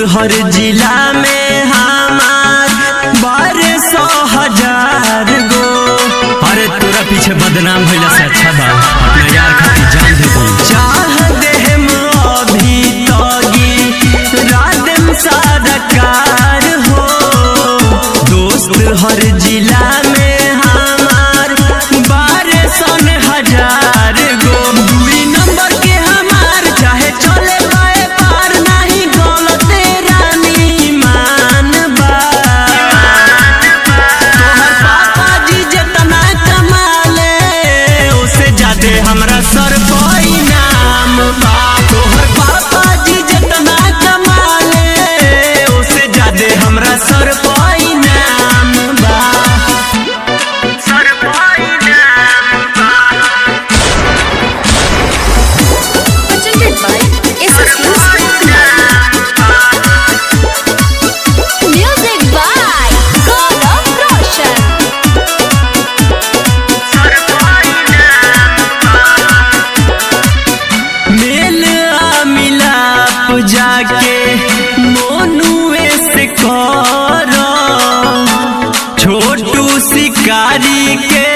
हर जिला में हमार बारह सौ हजार गो अरे तोरा पीछे बदनाम भइला से अच्छा बा अपना यार खातिर जान दे दी चाह देहम अभी तगी रादम सरकार हो दोस्त हर जिला में हमार बारह सौ हजार गो दुई नंबर के हमार चाहे चले पाए पार नहीं गलत रानी मान बा तोहर पापा जी जितना कमाले उससे ज्यादा हमरा सर पर इनाम बा तोहर पापा जी जितना कमाले उससे ज्यादा हमरा सर पर इनाम बा सर पर इनाम presented by SSQ Music by Gaurav Roshan. मेल आ मिलाप जाके मोनुए से कर छोटू शिकारी के